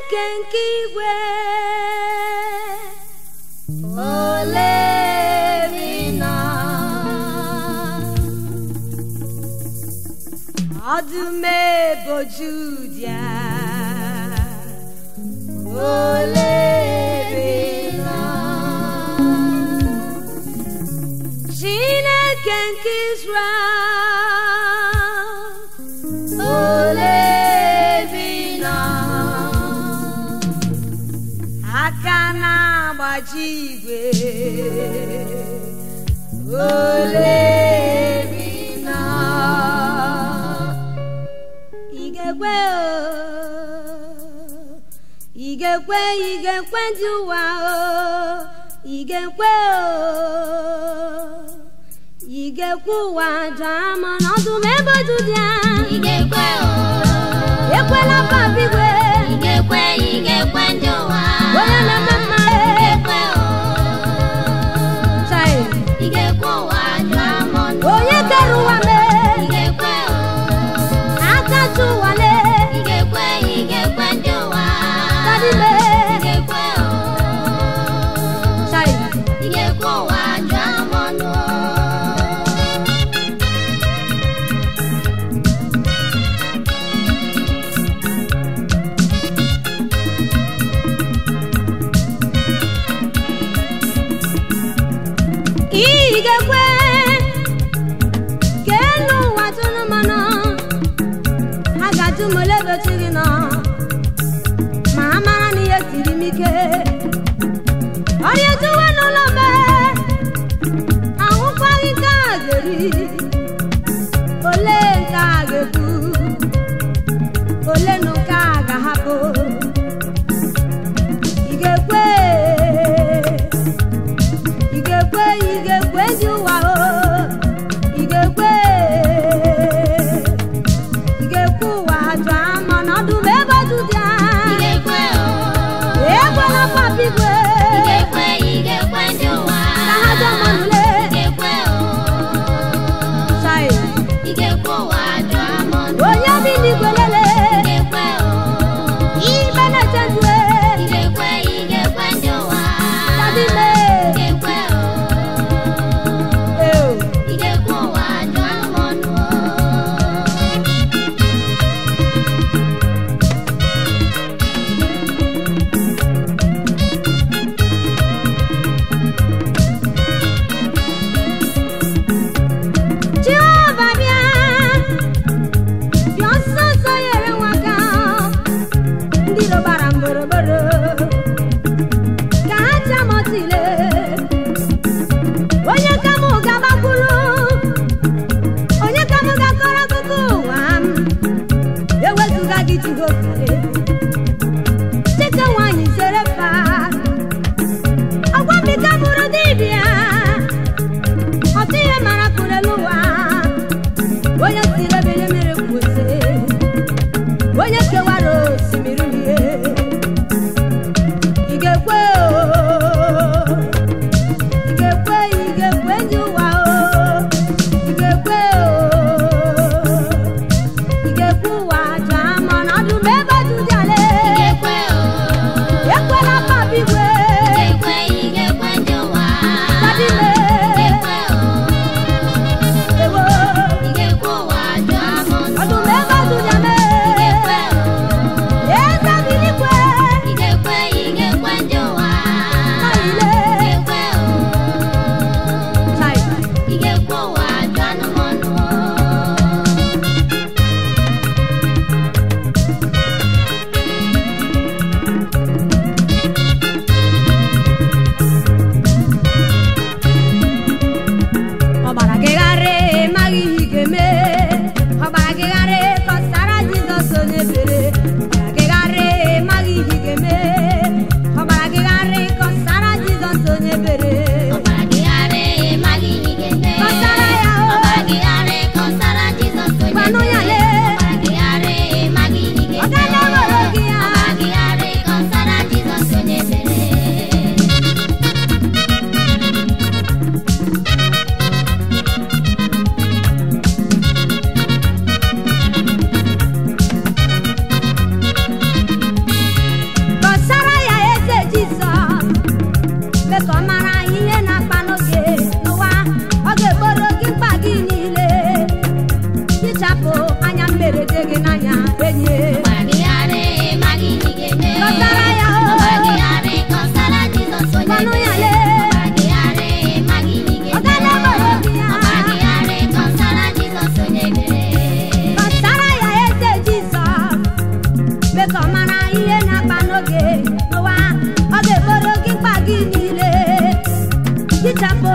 Chineke nke igwe olerina ọdụm ebo Judia olerina Chineke nke Israel olerina aka na-agbaji igwe olerina igekwe o igekwe igekwe ndị ụwa o igekwe o igekwe ụwa daa ma n'ọdụ m ebe otu dị a Igekwe o, ekwela papa igwe igekwe igekwe ndị ụwa. onye na-eme mma Igekwe o, chai igekwe ụwa jụọ m ọnụ. onye kere ụwa mee Igekwe o, akacha ụwa lee igekwe igekwe ndị ụwa. Daddy mee Igekwe o, chai igekwe ụwa jụọ m ọnụ. igekwe ka elu ụwa tụrụ mmanụ a ga-ajụ m ole ebe chi gị nọ ma a mara na ihe siri m ike ọrịa ejuwe n'ụlọ mbe ahụkwaghị nke a ga-eri ole nke a ga-ekwu ole na nke a ga-ahapụ ị ga-ekwe ị ga-ekwe ị ga-ekwe ndị ụwa o ị ga-ekwe ị ga-ekwe ụwa jụọ ama n'ọdụ m ebe ọdụ dị a Igekwe o, ekwela papa igwe igekwe igekwe ndị ụwa. ka ha jụọ mmanụle Igekwe o, chai igekwe ụwa jụọ m ọnụ. onye bi n'igwe lele Igekwe o, ikpe na-eche ndụ e. igekwe igekwe ndị ụwa. Daddy me. Igekwe o,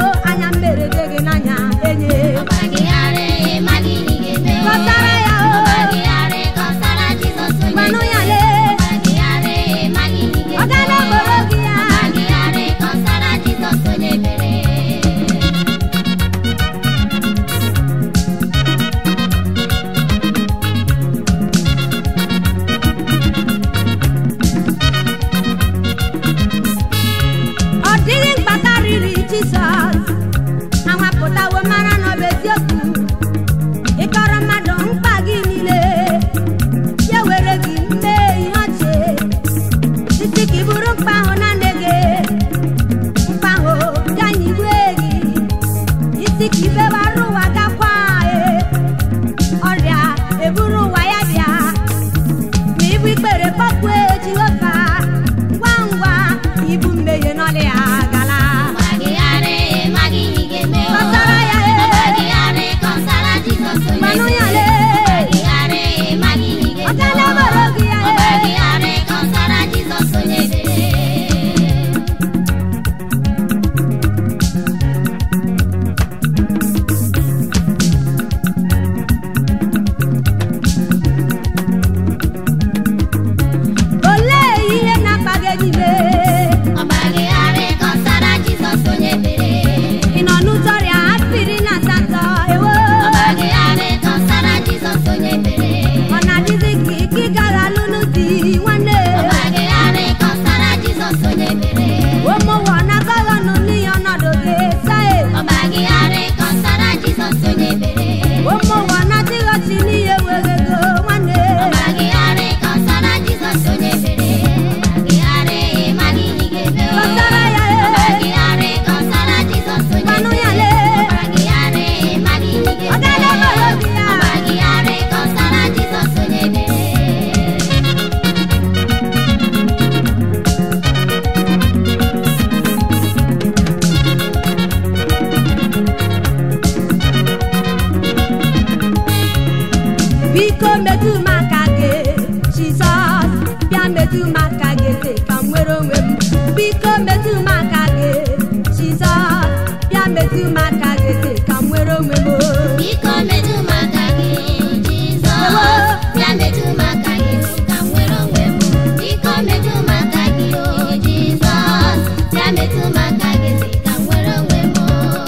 anya mmere dị gị n'anya enye ọgbagịgharị ịmaghị ihe ị ga-eme o. kọsara ya o ọgbagịgharị kọsara Jizọs onye gwanụ ya ebere. lee ọgbagịgharị ịmaghị ihe ị ọ ga-eme gala o. gboro gị ya ọgbagịgharị kọsara Jizọs onye ebere. ọ dịghị mkpata riri jizọs anwapụtawo mara na ọ bụ eziokwu ịkọrọ mmadụ mkpa gị niile ya were gị mee ihe ọchị titi ka ị bụrụ mkpa ahụ na nne gị mkpa ahụ bịa nyigwe gị isi ka ibewara ụwa gakwa e ọrịa eburu ụwa ya bịa ma ibu ikpere kpọkwue jehova ngwa ngwa ibu mmehie n'ọlị ya gala ọgbagịgharị ịmaghị ihe ị ga-eme o. Kọsara ya e. ọgbagịgharị kọsara Jizọs onye Gwanụ ya ebere. lee. ọgbagịgharị ịmaghị ihe ị ọ ga-eme gala o. gboro gị ya e ọgbagịgharị kọsara Jizọs onye ebere. olee ihe na-akpa gị n'ime ọgbagịgharị kọsara Jizọs onye ebere. ị nọ n'ụzọ ọrịa afiri na asatọ ewo ọgbagịgharị kọsara Jizọs onye ebere. ọ na-adịzi ka ike ị gaghị alụnụ di nwanne ọgbagịgharị kọsara Jizọs onye ebere. ụmụnwa na-agaghị ọnụ n'ihe ọnọdụ gị sae ọgbagịgharị kọsara Jizọs onye ebere. ụmụnwa na-adịghị ọchị n'ihe were ego nwanne ọgbagịgharị kọsara Jizọs onye ebere. ọgbagịgharị ịmaghị ihe ị ga-eme o. Kọsara ya e. ọgbagịgharị kọsara Jizọs onye Gwanụ ya ebere. lee. ọgbagịgharị ịmaghị ihe ị Ọ ga-eme gala o. gboro gị ya. ọgbagịgharị kọsara Jizọs onye ebere. biko metụ m aka gị jizọs bịa metụ m aka gị eze ka m nwere onwe m biko metụ m aka gị jizọs bịa metụ m aka gị eze ka m nwere onwe m o. Biko metụ m aka gị, Jizọs. Bịa metụ m aka gị ka m nwere onwe m. Biko metụ m aka gị, o Jizọs. Bịa metụ m aka gị ka m nwere onwe m.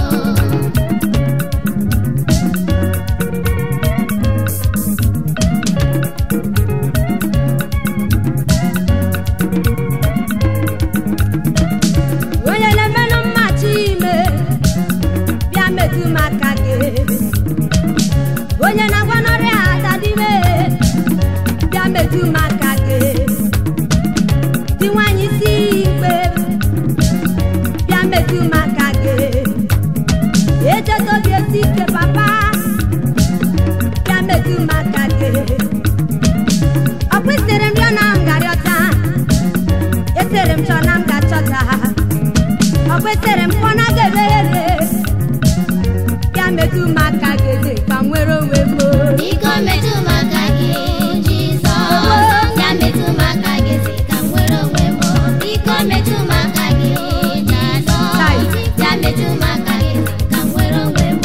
onye na-emenụ mmachi ime bịa metụ m aka gị onye na-agwa n'ọrịa adadime bịa metụ m aka gị di nwanyị isi ikpe bịa metụ m aka gị echetobi esi ike papa bịa metụ m aka gị ọ kwesịrị m bịa na ngarịọta etere m chọ na m ga-achọta ọ kwesịrị m kpọ na ga-emeghere bịa metụ m aka gị eze ka m nwere onwe m o. Biko metụ m aka gị, Jizọs. Bịa metụ m aka gị ka m nwere onwe m. Biko metụ m aka gị, Jizọs. Bịa metụ m aka gị ka m nwere onwe m.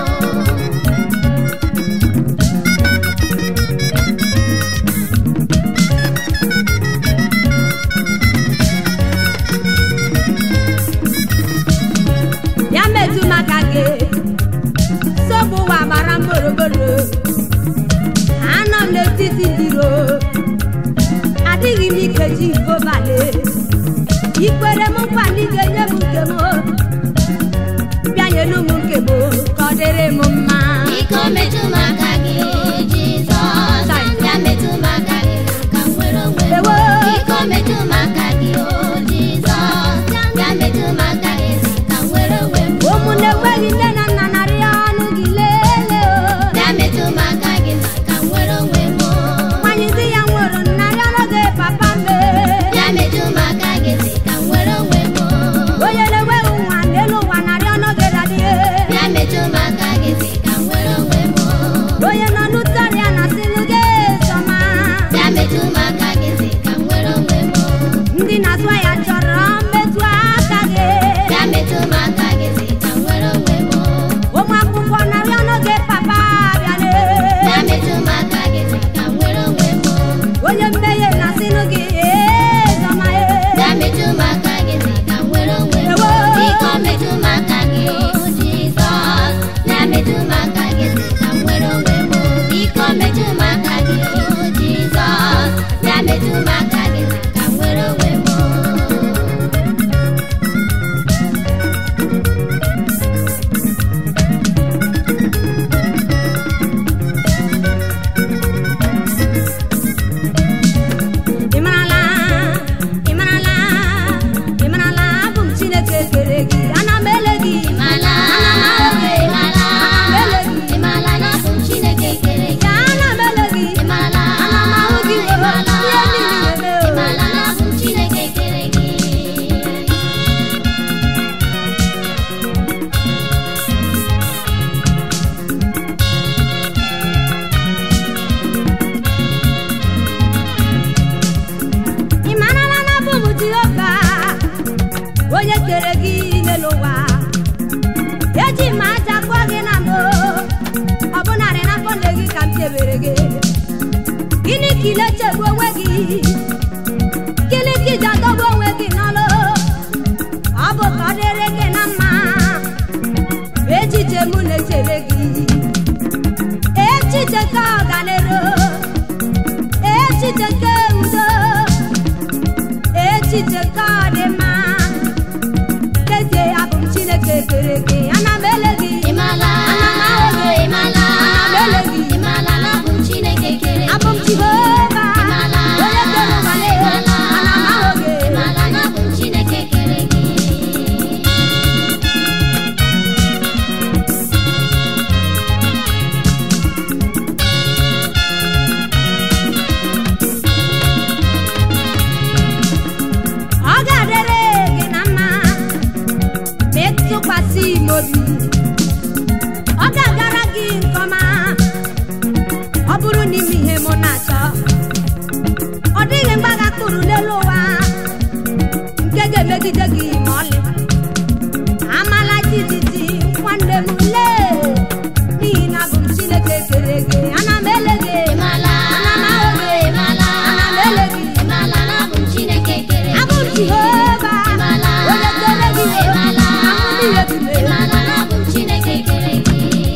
ya metụ m aka gị nsogbu ụwa gbara m gburugburu anọ m n'etiti ndị iro adịghị m ike ji gobale ikwere m nkwa na ị ga-enye m nke m bịanyelu m nke m ka ọ dịrị m mma Biko metụ m aka gị, Jizọs. Bịa metụ m aka gị ka m nwere onwe m. Ewo. Biko metụ m aka gị, o Jizọs. Bịa metụ m aka gị ka m nwere onwe m. ụmụnne enweghị nne na nna narị ọnụ gị lelee o Bịa metụ m aka gị ka m nwere onwe m. nwanyị di ya nwụrụ narị ọnụ gị papa mbe Bịa metụ m aka gị ka m nwere onwe m. onye na-enweghị nwa n'elu ụwa narị ọnụ gị dadie gịnị ka iji adọgbu onwe gị n'ọlụ ọ bụ ka ọ dịrị gị na mma echiche mụ na-echere gị echiche ka ọganero echiche ka udo echiche ka ọdịmma kezie abụ m chineke kere gị ana m ele gị Ịmala, ana m ahụ gị ịmala, ana m ele gị ịmala na abụ m Chineke kere gị. abụ m jehova Ịmala, onye kere ụwa na ịmala, ana m ahụ gị ịmala na abụ m Chineke kere gị. ọ ga-adịrị gị na mma ma ịtụkwasị m obi ọ ga-agara gị nke ọma ọ bụrụ n'ime ihe mụ na-achọ ọ dịghị mgbagha tụrụ n'elu ụwa nke ga-emegide gị ma ọlị amala jijiji nwanne m lee n'ihi na abụ m chineke kere gị ana m ele gị Ịmala, ana m ahụ gị ịmala, ana m ele gị ịmala na abụ m Chineke kere abụ m gị. jehova Ịmala, onye kere gị ịmala, ahụ niile tụlee ịmala na abụ m Chineke kere gị.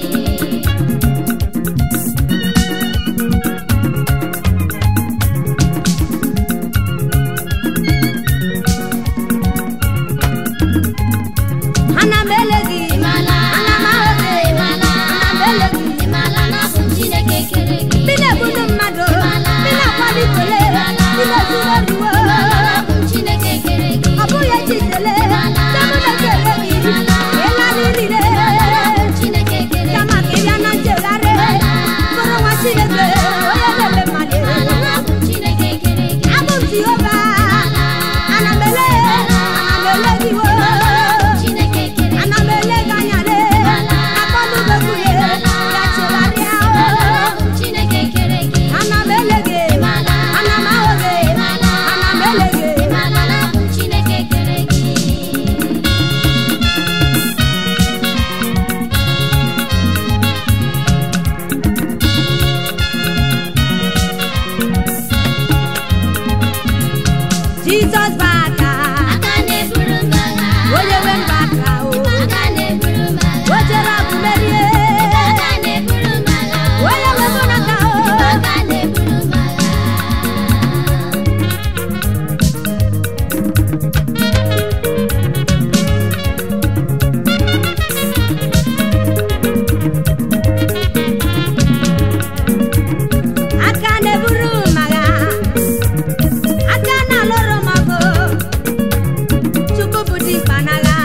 ana m ele gị Ịmala, ana m ahụ gị ịmala, ana m ele gị ịmala na abụ m Chineke kere gị. ndị na-egbunu mmadụ Ịmala, ndị na-akwalitele ịmala, ndị na-ezuru oriwo ịmala na abụ m Chineke kere gị. ọ bụghị echitele Ịmala, temụ na-ekele gị ịmala, ịlalirire ịmala na abụ m Chineke kere gị. kama ka ịbịa na nchegharị bụrụ nwa chineke onye na-eme mmadụ Ịmala na abụ m Chineke kere gị. abụ m jehova ana m ele ana m ele gị wo Chineke kere gị. ana m ele gị anya le akpọnubekwuye ya chegharịa Ịmala na abụ m Chineke kere gị. ana m ele gị Ịmala, ana m ahụ gị ịmala, ana m ele gị ịmala na abụ m Chineke kere gị. jizọs bụ aka Aka na-eburu m agha. onye nwe mba aka o Aka na-eburu m agha. o jere ọgụ merie Aka na-eburu m agha. onye nwe mụ n'aka o Aka na-eburu m agha. aka na-eburu m agha aka na-alụrụ m ọgụ chukwu bụ dimkpa n'agha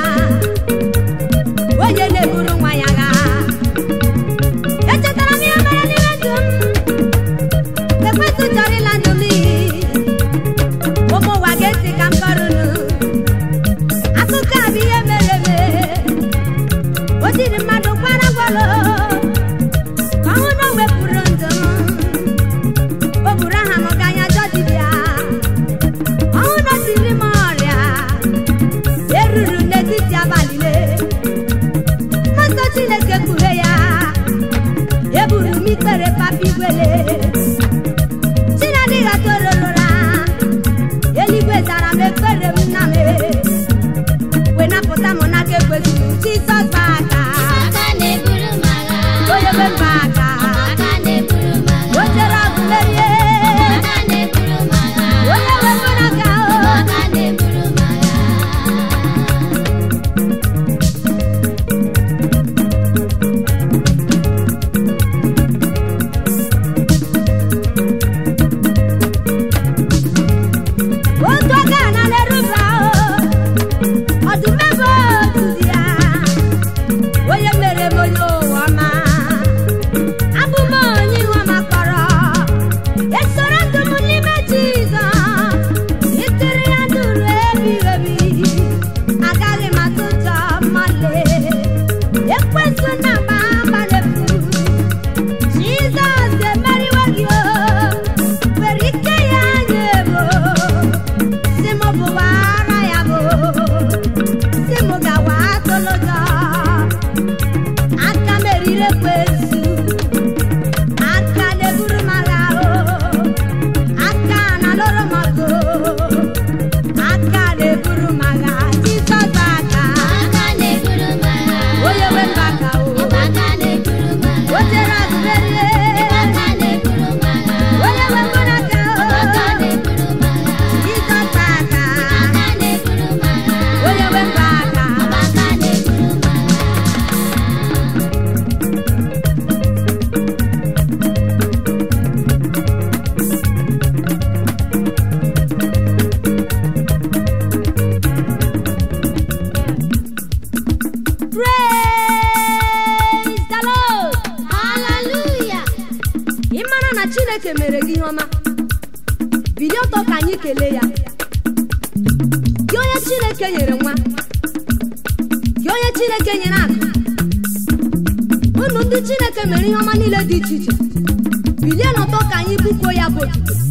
onye na-eburu nwa ya agha echetara m ihe mere n'ime ndụ m ekwentị chọrọ ịla ndụ m n'iyi ụmụ ụwa ga-esi ka m kọrụnụ akụkọ a bụ ihe mere eme o jiri mmadụ kwara gwalụ ka ọ hụ na o wepụrụ ndụ m o buru aha m ga anya jọ dibịa ọhụ na o tiri m ọrịa eruru n'etiti abalị le nsọ chineke kpughe ya eburu m ikpere papa igwele chinadịghị atororora eluigwe zara m ekpere m nna m wee napụta m n'aka ekwesịrị jizọs bụ aka Aka na-eburu m agha. chineke mere gị ihe ọma bilie ọtọ ka anyị kelee ya gị onye chineke nyere nwa gị onye chineke nyere akụ unu ndị chineke mere ihe ọma niile dị iche iche bilie n'ọtọ ka anyị bụkuo ya bụ otuto